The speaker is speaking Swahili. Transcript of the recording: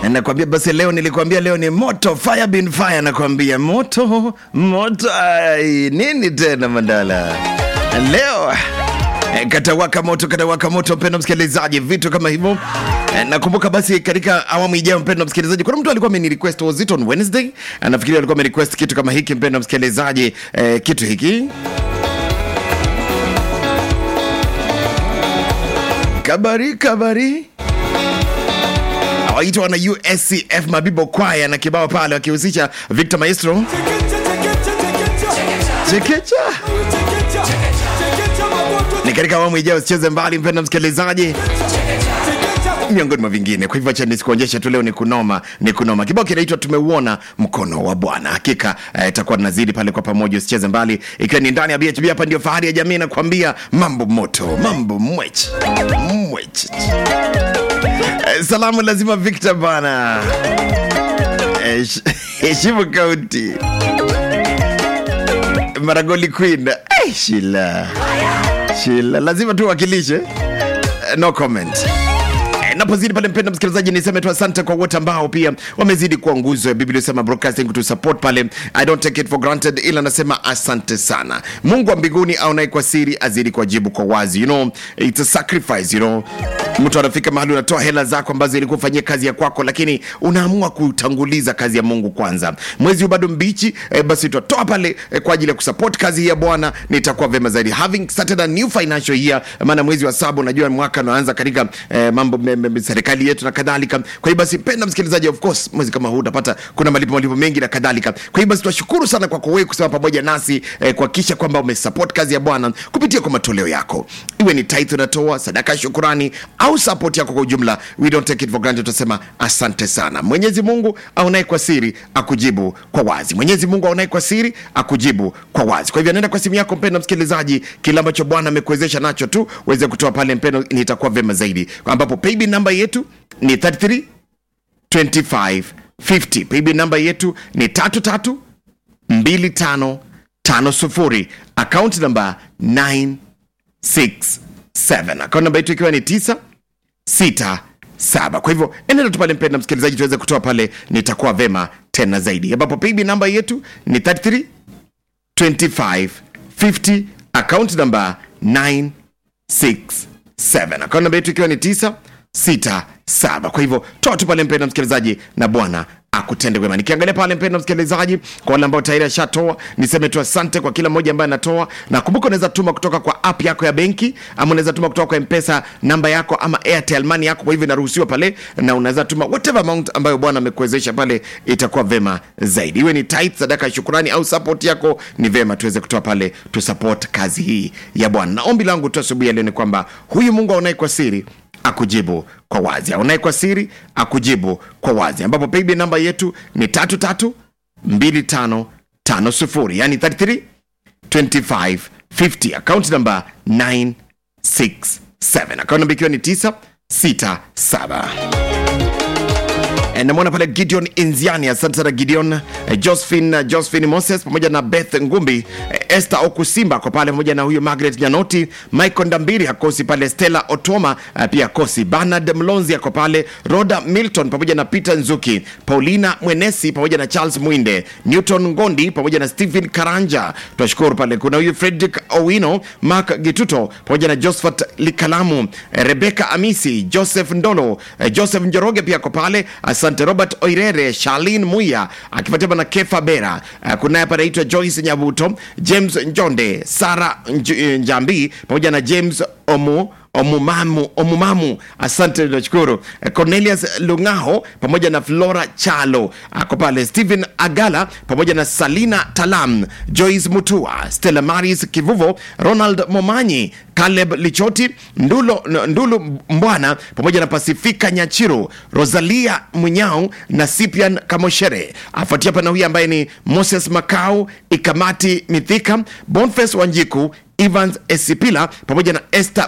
nakwambia basi leo nilikwambia leo ni moto fire bin fire nakwambia moto moto ai, nini tena mandala leo eh, katawaka moto katawaka moto mpendo msikilizaji vitu kama hivyo Eh, nakumbuka basi katika awamu ijayo mpendo msikilizaji kuna mtu alikuwa ameni request was it on wednesday anafikiri alikuwa amenirequest kitu kama hiki mpendo msikilizaji eh, kitu hiki kabari kabari waitwa na uscf mabibo kwaya na kibao pale wakihusisha victor maestro chekecha ni katika awamu ijayo usicheze mbali mpenda msikilizaji miongoni mwa vingine kwa hivyo acha nisikuonyeshe tu leo ni kunoma ni kunoma kibao kinaitwa tumeuona mkono wa bwana hakika eh, itakuwa tunazidi pale kwa pamoja usicheze mbali ikiwa ni ndani ya bhb hapa ndio fahari ya jamii nakwambia mambo moto mambo mwech mwech Eh, salamu lazima victor bana Eh, sh- heshimu kaunti maragoli queen Eh, shila shila lazima tu wakilishe Eh, no comment Eh, napozidi pale mpenda msikilizaji niseme tu asante kwa wote ambao pia wamezidi kuwa nguzo ya biblia sema broadcasting kutu support pale i don't take it for granted ila nasema asante sana mungu wa mbinguni aonaye kwa siri azidi kuwajibu kwa wazi you know it's a sacrifice you know mtu anafika mahali unatoa hela zako ambazo ilikuwa ufanyia kazi ya kwako lakini unaamua kutanguliza kazi ya mungu kwanza mwezi huu bado mbichi eh, basi tutatoa pale eh, kwa ajili ya kusupport kazi hii ya bwana nitakuwa vema zaidi having started a new financial year maana mwezi wa saba unajua mwaka unaanza katika eh, mambo me, me, me, serikali yetu na kadhalika kwa hiyo basi penda msikilizaji of course mwezi kama huu utapata kuna malipo malipo mengi na kadhalika kwa hiyo basi tunashukuru sana kwako wewe kusema pamoja nasi eh, kuhakikisha kwamba umesupport kazi ya bwana kupitia kwa matoleo yako iwe ni tithe unatoa sadaka ya shukurani au support yako kwa ujumla we don't take it for granted tunasema asante sana mwenyezi mungu aonaye kwa siri akujibu kwa wazi mwenyezi mungu aonaye kwa siri akujibu kwa wazi kwa hivyo nenda kwa simu yako mpendo msikilizaji kile ambacho bwana amekuwezesha nacho tu uweze kutoa pale mpendo nitakuwa vema zaidi ambapo paybill namba yetu ni 33 25 50 paybill namba yetu ni 33 25 50 account namba 967 account namba yetu ikiwa ni 9 sita saba kwa hivyo endelea tu pale mpenda msikilizaji tuweze kutoa pale nitakuwa vema tena zaidi ambapo payb namba yetu ni 33 25 50 account namba 967 account namba yetu ikiwa ni 967 kwa hivyo toa tu pale mpenda msikilizaji na bwana akutende wema nikiangalia pale mpenda msikilizaji kwa wale ambao tayari ashatoa niseme tu asante kwa kila mmoja ambaye anatoa na kumbuka unaweza tuma kutoka kwa app yako ya benki ama unaweza tuma kutoka kwa mpesa namba yako ama airtel money yako kwa hivyo inaruhusiwa pale na unaweza tuma whatever amount ambayo bwana amekuwezesha pale itakuwa vema zaidi iwe ni tight sadaka ya shukurani au support yako ni vema tuweze kutoa pale tu support kazi hii ya bwana na ombi langu tu asubuhi ya leo ni kwamba huyu mungu aonaye kwa siri akujibu kwa wazi aonaye kwa siri akujibu kwa wazi ambapo payb namba yetu ni tatu tatu mbili tano tano sufuri yani 33 25 50 account namba 967 account namba ikiwa ni 967 Eh, namwona pale gideon inziani asante sana gideon eh, josephine, josephine moses pamoja na beth ngumbi eh, esther okusimba kwa pale pamoja na huyo margaret nyanoti michael ndambiri akosi pale stella otoma eh, pia akosi bernard mlonzi ako pale roda milton pamoja na peter nzuki paulina mwenesi pamoja na charles mwinde newton ngondi pamoja na stephen karanja tunashukuru pale kuna huyu frederick owino mark gituto pamoja na josephat likalamu eh, rebeka amisi joseph ndolo eh, joseph njoroge pia ako pale asante robert oirere sharlin muya akifuatiwa na kefa bera uh, kunaye hapa anaitwa joyce nyabuto james njonde sara Nj- njambi pamoja na james omu omumamu omumamu asante nashukuru Eh, cornelius lungaho pamoja na flora chalo ako pale stephen agala pamoja na salina talam joyce mutua stella maris kivuvo ronald momanyi caleb lichoti ndulo, ndulu mbwana pamoja na pasifika nyachiro rosalia munyao na sipian kamoshere afuatia pana huyu ambaye ni moses makau ikamati mithika bonfes wanjiku evans esipila pamoja na esther